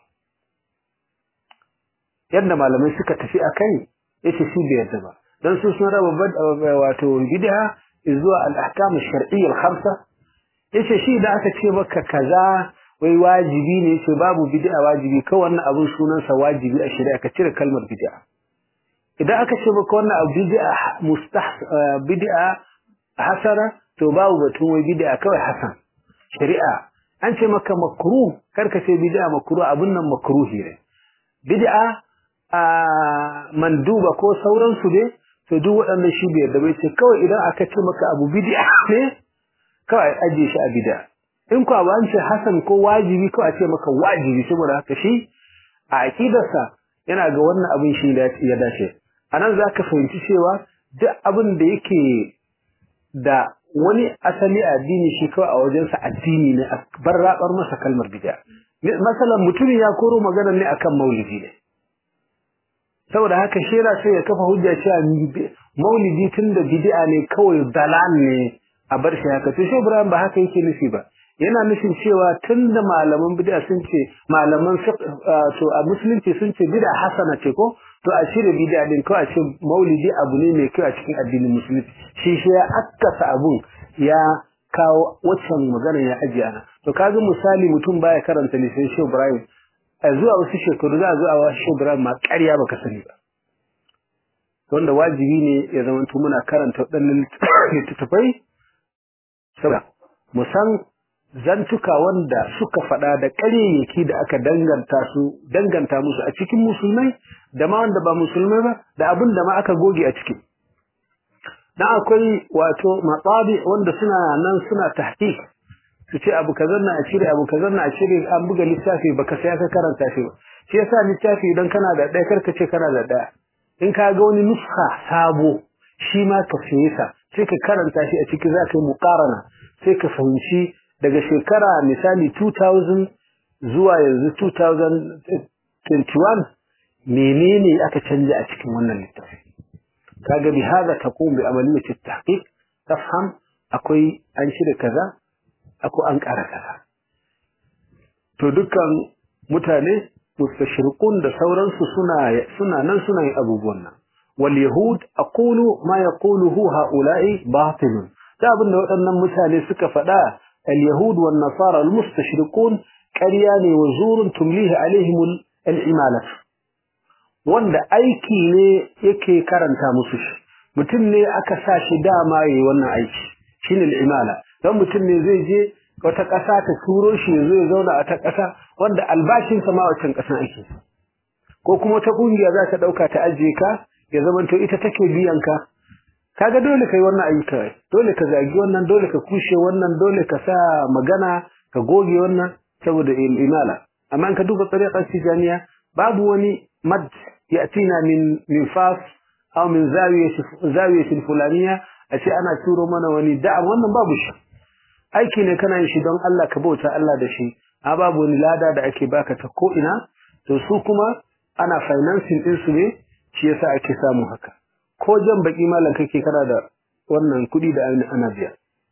yadda malamai suka tafi akai yace shi bai yadda ba dan su sun raba wato bid'a zuwa al-ahkam ash-shar'iyya al-khamsa yace shi da aka ce maka kaza wai wajibi ne yace babu bid'a wajibi kawai wannan abun sunan sa wajibi a shari'a ka cire kalmar bid'a idan aka ce maka wannan abu bid'a mustah bid'a hasana to babu batun wai bid'a kawai hasan shari'a an ce maka makruh karka ce bid'a makruh abun nan makruhi ne bid'a a manduba ko sauran su ne to duk waɗannan shi bai yarda bai ce kawai idan aka ce maka abu bid'a ne kawai aje shi a bid'a in ko abu an ce hasan ko wajibi kawai a ce maka wajibi saboda haka shi a aqidarsa yana ga wannan abin shi ya dace anan zaka fahimci cewa duk abin da yake da wani asali addini shi kawai a wajensa addini ne a bar rabar masa kalmar bid'a masalan mutum ya koro magana ne akan maulidi ne saboda haka shi yana sai ya kafa hujja cewa maulidi tunda bid'a ne kawai dalal ne a bar shi haka to shi Ibrahim ba haka yake nufi ba yana nufin cewa tunda malaman bid'a sun ce malaman to a musulunci sun ce bid'a hasana ce ko to a shirya bid'a din ko a ce maulidi abu ne mai kyau a cikin addinin musulunci shi shi ya akkasa abun ya kawo waccan magana ya ajiye ana to kaga misali mutum baya karanta lisan shi Ibrahim a zuwa wasu shekaru za a zuwa wa shi Ibrahim ma ƙarya baka sani ba wanda wajibi ne ya zama muna karanta waɗannan littattafai saboda mu san zantuka wanda suka faɗa da ƙaryayyaki da aka danganta su danganta musu a cikin musulmai da ma wanda ba musulmai ba da abin da ma aka goge a ciki dan akwai wato matsabi wanda suna nan suna tahqiq su ce abu kazan na a cire abu kazan na a cire an buga littafi baka sai ka karanta shi ba shi yasa littafi idan kana da ɗaya karka ce kana da ɗaya in ka ga wani nuska sabo shi ma ka saye sa sai ka karanta shi a ciki za ka yi muqarana sai ka fahimci daga shekara misali 2000 zuwa yanzu 2021 menene aka canja a cikin wannan littafi kaga bi hada taqum bi amaliyati at-tahqiq tafham akwai an shirya kaza akwai an ƙara kaza to dukkan mutane mustashriqun da sauransu suna suna nan suna yin abubuwan nan wal yahud aqulu ma yaquluhu haula'i batilun da abin da waɗannan mutane suka faɗa al yahud wan nasara al mustashriqun ƙarya ne wa zurun tumlihi alaihim al imalat wanda aiki ne yake karanta musu shi mutum ne aka sa shi dama yayi wannan aiki shine al imala dan mutum ne zai je wata ƙasa ta turo shi ya zo ya zauna a ta ƙasa wanda albashinsa ma wancan ƙasan ake ko kuma wata ƙungiya za ta ɗauka ta ajiye ka ya zama to ita take biyan ka kaga dole kai wannan ayyuka dole ka zagi wannan dole ka kushe wannan dole ka sa magana ka goge wannan saboda imala amma in ka duba tsariƙar tijaniya babu wani mad yatina min min fas aw min zawiyatin fulaniya a ce ana turo mana wani da'a wannan babu shi aiki ne kana yin shi don Allah ka bauta Allah da shi a babu wani lada da ake baka ta ko ina to su kuma ana financing din su ne shi yasa ake samu haka ko jan baki malam kake kana da wannan kudi da ana biya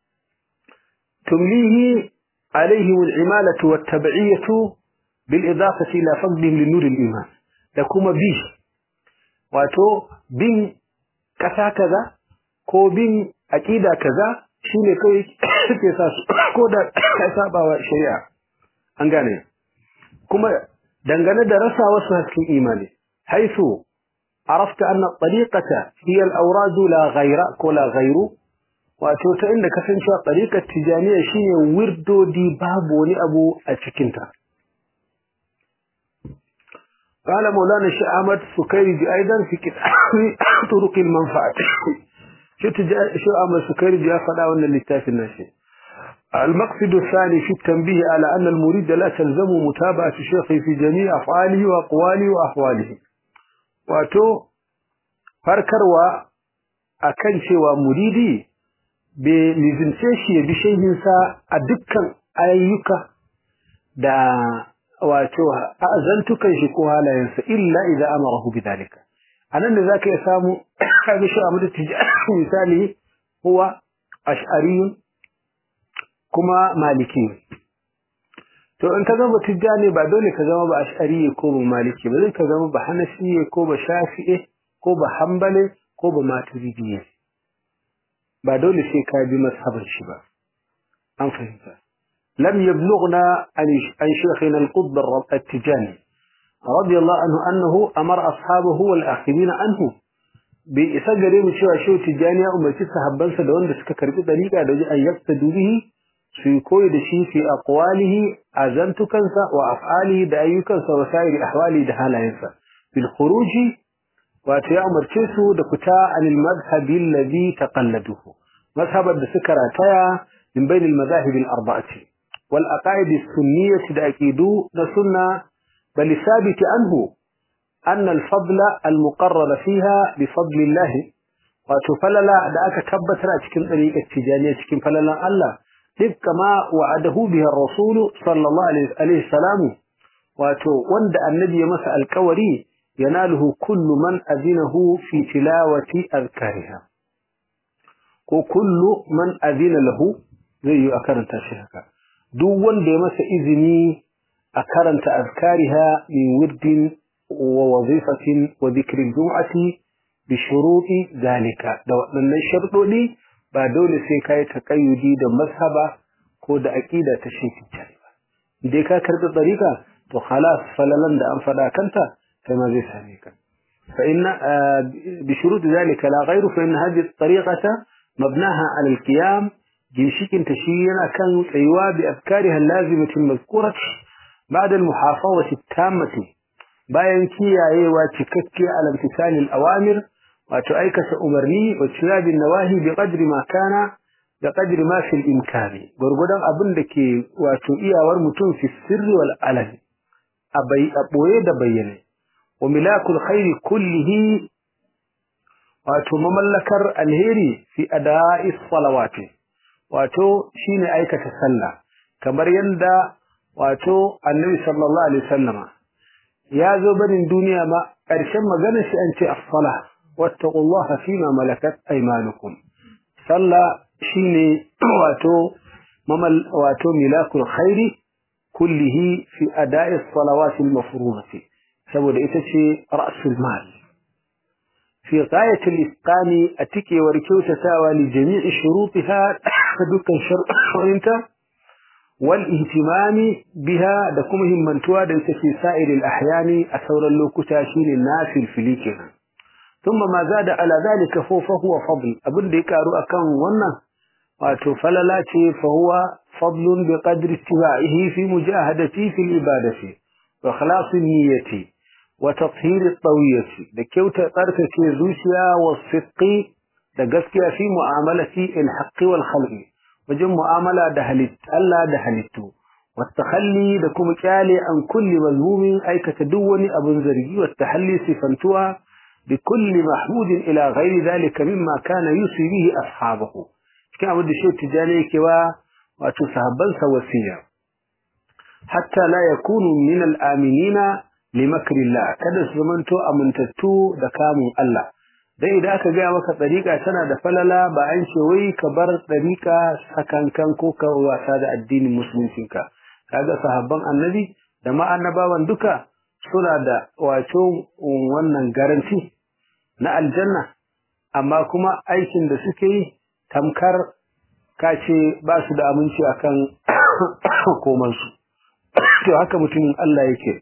tumlihi alaihi al-imalatu wat-tab'iyatu bil idafati ila fadlihim li nur al-iman da kuma bi wato bin kasa kaza ko bin aqida kaza shine kai suke sa su ko da ka saba wa shari'a an gane kuma dangane da rasa wasu hasken imani haisu arafta anna tariqata hiya al-awrad la ghayra ko la ghayru wato ta inda kasancewa tariqat tijaniya shine wirdodi babu wani abu a cikin ta قال مولانا الشيخ احمد سكيري ايضا في كتاب طرق المنفعه شو أمر السكري جاء فلا ولا للتاف الناشي المقصد الثاني في التنبيه على أن المريد لا تلزم متابعة الشيخ في جميع أفعاله وأقواله وأحواله واتو فركروا أكن شوى مريدي بلزمتشي بشيء أدكا أيوكا دا واتو أذنتك شكوها لا ينسى إلا إذا أمره بذلك anan da zaka iya samu kaga shi Ahmad Tijani misali huwa ash'ari kuma maliki to in ka zama Tijani ba dole ka zama ba ash'ari ko ba maliki ba zai ka zama ba hanafi ko ba shafi'i ko ba hanbali ko ba maturidi ba dole sai ka bi mazhabar shi ba an fahimta lam yablughna an shaykhina al-qutb al-tijani رضي الله عنه أنه أمر أصحابه والآخرين عنه بإسجر مشوى شو تجاني أمتي صحبان سدوان دسك كربي طريقة دوجي أن يقتدوا به سيكوي دشي في أقواله أزنت كنسا وأفعاله دأيو كنسا وسائر أحواله دهالا ينسا بالخروج واتيا أمر تيسو دكتا عن المذهب الذي تقلده مذهب الدسكرة تايا من بين المذاهب الأربعة والأقاعد السنية دأكيدو نسنة بل الثابت عنه أن الفضل المقرر فيها بفضل الله wato falala da aka tabbatar a cikin dariƙar tijaniya cikin falalan Allah duk kama wa'adahu bihi ar-rasul sallallahu alaihi wasallam wato wanda annabi ya masa alƙawari yanaluhu kullu man azinahu fi tilawati azkariha ko kullu man azina lahu zai yi a karanta shi haka duk wanda ya masa izini a karanta azkariha min wirdin wa wazifatin wa dhikrin jum'ati bi shuruti zalika da waɗannan sharuɗoɗi ba dole sai kai taqayyudi da mazhaba ko da aqida ta shi ba dai ka karɓi tsarika to khalas falalan da an faɗa kanta kai ma zai same ka fa inna bi shurut zalika la ghayru fa inna hadhihi at-tariqata mabnaha 'ala al-qiyam ginshikin ta shi yana kan tsayuwa bi afkariha al-lazimati al-mazkurati ba'da al-muhafazati at-tammati bayan kiyayewa cikakke ala imtisal al-awamir wato aikata umarni wa tiyabin nawahi bi qadri ma kana da qadri ma fil imkani gurgudan abin da ke wato iyawar mutum fi sirri wal alani abai a boye da bayyane wa milakul khairi kullihi wato mamallakar alheri fi ada'i salawati wato shine aikata sallah kamar yanda wato annabi sallallahu alaihi wasallama ya zo barin duniya ma ƙarshen magana shi an ce as-salah wattaqullaha fima malakat aymanukum sallah shine wato mamal wato milakul khairi kullihi fi ada'i as-salawati al-mafruḍati saboda ita ce ra'sul mal fi ghayati al-itqani atike wa kyautatawa li jami'i shurutiha dukkan shar'inta wal ihtimami biha da kuma himmantuwa da ita ce sa'ir al-ahyani a sauran lokuta shine nafil filikenan ثم ما زاد على ذلك فهو فضل abin da ya karu akan wannan wato falala ce fa huwa fadlun bi qadri istiba'ihi fi mujahadati fi al-ibadati wa khalas niyyati wa tathhir at-tawiyati da kyauta tsarkake zuciya wa sidqi da gaskiya fi mu'amalati al-haqqi wal khalqi wajen mu'amala da halitta Allah da halittu wa takhalli da kuma kyale an kulli mazmumin aikata duk wani abun zargi wa tahalli sifantuwa بكل محمود إلى غير ذلك مما كان يسري به أصحابه كان أود الشيء التجاني كوا وتسهبل سوسيا حتى لا يكون من الآمنين لمكر الله كذا زمنتو أمنتتو دكام الله dai idan aka gaya maka tsarika tana da falala ba an ce wai ka bar tsarika sakankan ko ka wasa da addinin musuluncinka kaga sahabban annabi da ma annabawan duka suna da wato wannan garanti na aljanna amma kuma aikin da suke yi tamkar kace ba su da aminci akan komansu to haka mutumin Allah yake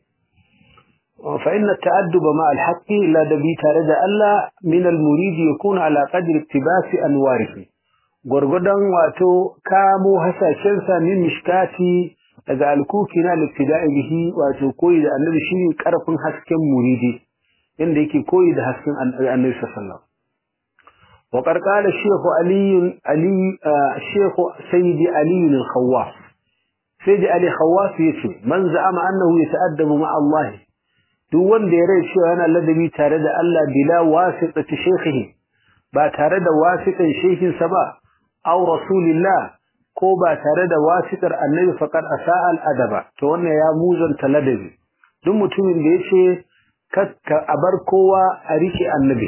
fa inna ta'adduba ma al-haqqi la dabi tare da Allah min al-murid yakuna ala qadri iktibasi anwarihi gurgudan wato kamo hasashen sa min mishkati daga alkuki na littida'i bihi wato koyi da annabi shine karfin hasken muridi inda yake koyi da hasken annabi sallallahu wa qarqala shaykh ali ali shaykh sayyidi ali al-khawas sayyidi ali khawas yace man za'ama annahu yata'addabu ma'a Allah duk wanda ya rai cewa yana ladabi tare da Allah bila wasitati shaykhihi ba tare da wasitan shaykhinsa ba aw rasulillah ko ba tare da wasitar annabi faqad asa'a al-adaba to wannan ya muzanta ladabi duk mutumin da yace ka a bar kowa a rike annabi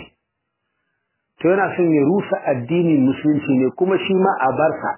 to yana son ya rusa addinin musulunci ne kuma shi ma a barsa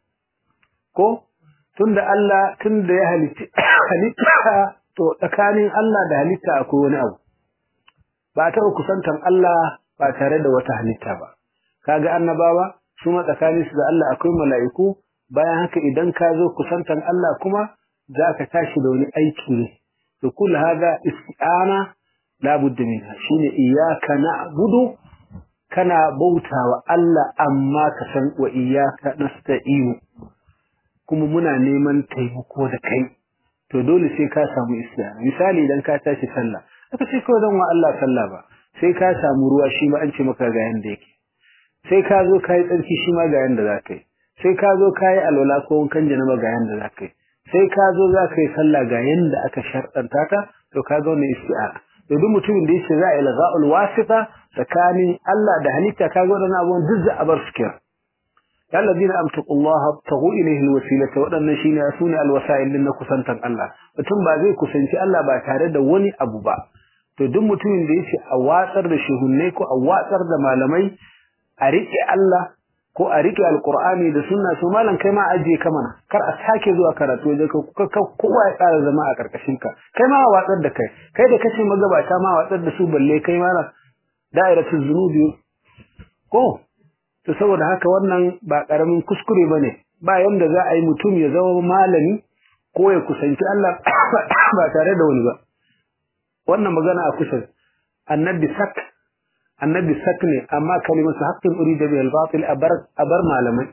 ko tunda Allah tunda ya halitta to tsakanin Allah da halitta akwai wani abu ba ta kusantan Allah ba tare da wata halitta ba kaga annabawa su ma tsakaninsu da Allah akwai mala'iku bayan haka idan ka zo kusantan Allah kuma za ka tashi da wani aiki ne to kul haga isti'ana la budda minha shine iyyaka na'budu kana bautawa Allah amma ka san wa iyyaka nasta'inu kuma muna neman taimako da kai to dole sai ka samu isti'ana misali idan ka tashi sallah aka ce kawai dan wa Allah sallah ba sai ka samu ruwa shi ma an ce maka ga yanda yake sai ka zo kai tsarki shi ma ga yanda za ka yi sai ka zo ka yi alwala ko wankan janaba ga yanda za ka yi sai ka zo za ka yi sallah ga yanda aka sharɗanta ta to ka ga wannan isti'ana da duk mutumin da yake za a ilgha'ul wasita tsakanin Allah da halitta kaga wadannan abubuwan duk za a bar su kira ya alladhina amtaqullaha taghu ilayhi alwasilata wadannan shine sune alwasail din na kusantan Allah mutum ba zai kusanci Allah ba tare da wani abu ba to duk mutumin da yake a watsar da shehunnai ko a watsar da malamai a rike Allah ko a rike alqur'ani da sunna to malam kai ma ajiye ka mana kar a sake zuwa karatu wajen ka kowa ya tsara zama a karkashin ka kai ma watsar da kai kai da kace magabata ma watsar da su balle kai ma da'iratul zunubi ko to saboda haka wannan ba karamin kuskure bane ba yanda za a yi mutum ya zama malami ko ya kusanci Allah ba tare da wani ba wannan magana a kusa annabi sak annabi sak ne amma kalimatu haqqin urida bil batil abar abar malamai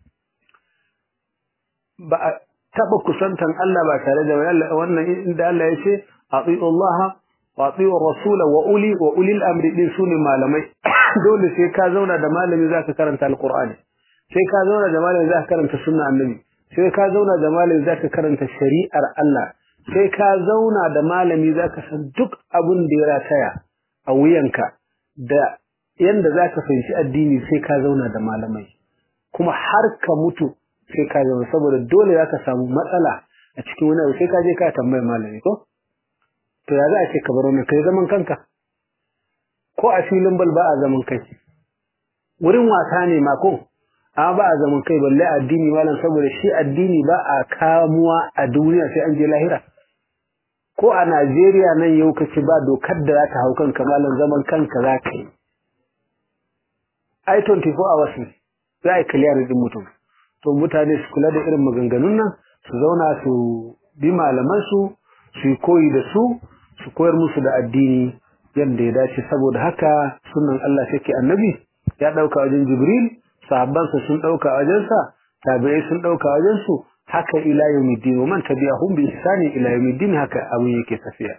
ba a taba kusantan Allah ba tare da wannan inda Allah ya ce ati'u Allah wa ati'u rasul wa uli wa ulil amri din sune malamai dole sai ka zauna da malami zaka karanta alqur'ani sai ka zauna da malami zaka karanta sunna annabi sai ka zauna da malami zaka karanta shari'ar Allah sai ka zauna da malami zaka san duk abin da ya rataya a wuyanka da yanda zaka fahimci addini sai ka zauna da malamai kuma har ka mutu sai ka zauna saboda dole zaka samu matsala a cikin wani abu sai ka je ka tambaye malami ko to ya za a ce ka bar wannan kai zaman kanka ko a filin bal ba a zaman kai wurin wasa ne ma ko amma ba a zaman kai balle addini malam saboda shi addini ba a kamuwa a duniya sai an je lahira ko a Najeriya nan yau kace ba dokar da za ta hau kanka malam zaman kanka za ka yi ai 24 hours ne za a clear din mutum to mutane su kula da irin maganganun nan su zauna su bi malaman su su yi koyi da su su koyar musu da addini yadda ya dace saboda haka sunan Allah take annabi ya dauka wajen Jibril sahabbansa sun dauka wajensa tabi'ai sun dauka wajensu haka ila yawmiddin wa man tabi'ahum bi ihsani ila yawmiddin haka abin yake tafiya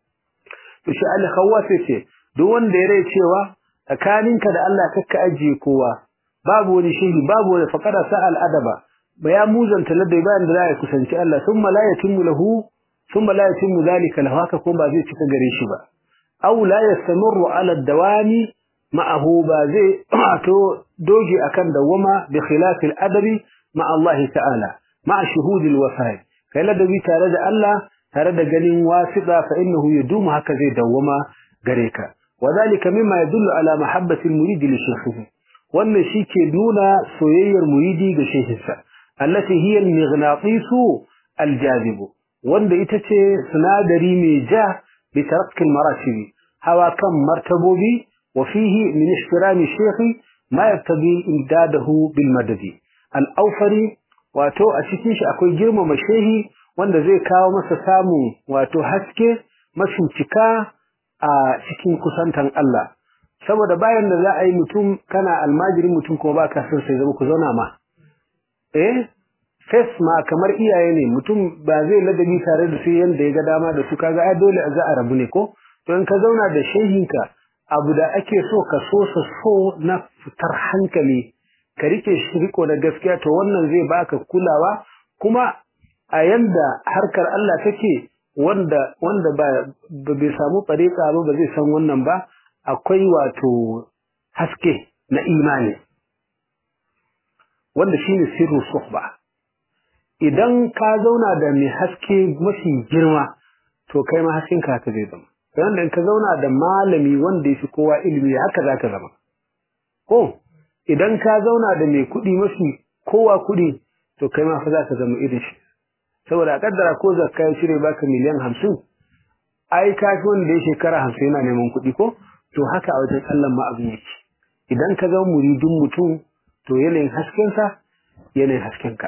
to shi Ali Khawwas yace duk wanda ya rai cewa tsakaninka da Allah kakka ajiye kowa babu wani shehi babu wani faqara sa'al adaba ba ya muzanta ladai bayan da ya kusanci Allah thumma la yatimmu lahu thumma la yatimmu zalika lahu haka kuma ba zai cika gare shi ba aw la yastamirru ala dawami ma'ahu ba zai to doge akan dawama bi khilaf al-adabi ma Allah ta'ala ma shuhud al-wafa'i kai ladabi tare da Allah tare da ganin wasita fa innahu yadumu haka zai dawama gare ka wadhalika mimma yadullu ala mahabbati al-murid li shaykhihi wannan shike nuna soyayyar muridi ga shehinsa allati hiya al-mighnatisu al-jazib wanda ita ce sinadari mai ja bi tarakki al-maratibi hawa kan martabobi وفيه من احترام الشيخ ما يقتضي امداده بالمدد الاوفري wato a cikin shi akwai girmama shehi wanda zai kawo masa samu wato haske cika a cikin kusantan Allah saboda bayan da za a yi mutum kana almajirin mutum kuma ba ka son sai zama ku zauna ma eh fes ma kamar iyaye ne mutum ba zai ladabi tare da su yanda ya ga dama da su kaga ai dole za a rabu ne ko to in ka zauna da shehinka abu da ake so ka so sa so na fitar hankali ka rike shi riko da gaskiya to wannan zai baka kulawa kuma a yanda harkar Allah take wanda wanda ba bai samu tsareka ba ba zai san wannan ba akwai wato haske na imani wanda shine sirru suhba idan ka zauna da mai haske mafi girma to kai ma hasken ka zai zama wanda in ka zauna da malami wanda ya fi kowa ilimi haka za ka zama ko idan ka zauna da mai kuɗi mafi kowa kuɗi to kai ma fa za ka zama irin shi saboda a kaddara ko zakka ya cire baka miliyan hamsin ai ka fi wanda ya shekara hamsin yana neman kuɗi ko to haka a wajen Allah ma abin yake idan ka zama muridin mutum to yanayin haskensa yanayin haskenka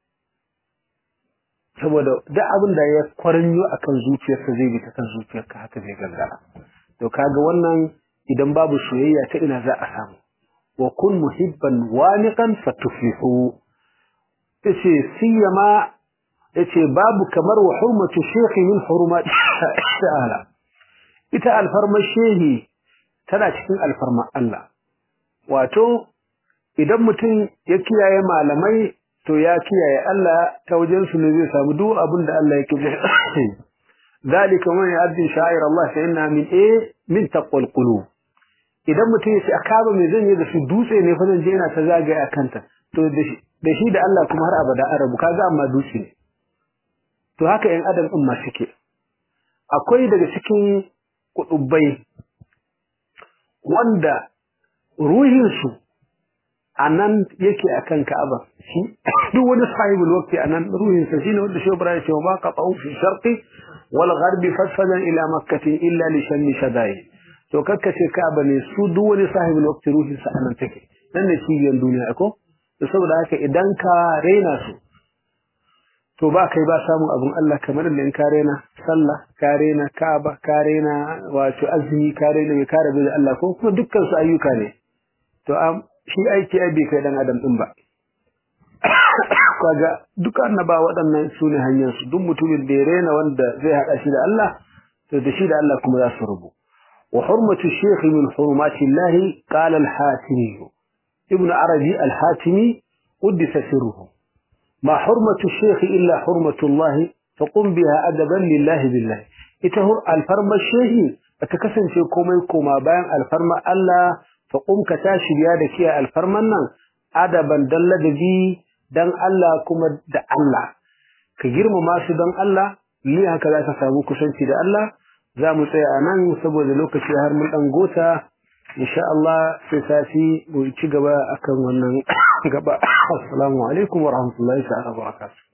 saboda duk abin da ya kwaranyo akan zuciyarsa zai bi ta kan zuciyarka haka zai gangara to kaga wannan idan babu soyayya ta ina za a samu wa kun muhibban waniqan fatuflihu yace siyama yace babu kamar wa hurmatu shaykhi min hurumat ta'ala ita alfarma shehi tana cikin alfarma Allah wato idan mutum ya kiyaye malamai to ya kiyaye Allah ta wajen su ne zai samu duk abin da Allah yake zalika man yu'addi sha'ir Allah fa inna min eh min taqwal qulub idan mutum ya ce a kaba mai zan yi da su dutse ne fa zan je yana ta zagaye a kanta to da shi da Allah kuma har abada an rabu kaga amma dutse ne to haka yan adam din ma suke akwai daga cikin kudubai wanda ruhinsu a nan yake a kan Ka'aba shi duk wani sahibul waqti a nan ruhinsa shine wanda shi Ibrahim ce ma ka tsawu fi sharqi wal gharbi fasfadan ila makkah illa li shanni shadai to kakkace Ka'aba ne su duk wani sahibul waqti ruhinsa a nan take nan ne cibiyar duniya ko to saboda haka idan ka raina su to ba kai ba samun abin Allah kamar da in ka rena sallah ka rena Ka'aba ka rena wato azumi ka rena mai kare da Allah ko kuma dukkan su ayyuka ne to am shi aiki ai bai kai dan adam din ba kaga duk annaba waɗannan su ne hanyar su duk mutumin da ya rena wanda zai haɗa shi da Allah to da shi da Allah kuma za su rubu wa hurmatu shaykh min hurumati Allah qala al-hatimi ibn arabi al-hatimi qaddasa sirruhu ma hurmatu shaykh illa hurmatu Allah faqum biha adaban lillahi billahi ita hur alfarma shehi ta kasance komai koma bayan alfarma Allah faqum ka tashi biya da kiya alfarman nan adaban dalladabi dan Allah kuma da Allah ka girmama su dan Allah ni haka za ka samu kusanci da Allah za mu tsaya a nan saboda lokaci har mun dan gota insha Allah sai sati mu ci gaba akan wannan gaba assalamu alaikum wa rahmatullahi ta'ala wa barakatuh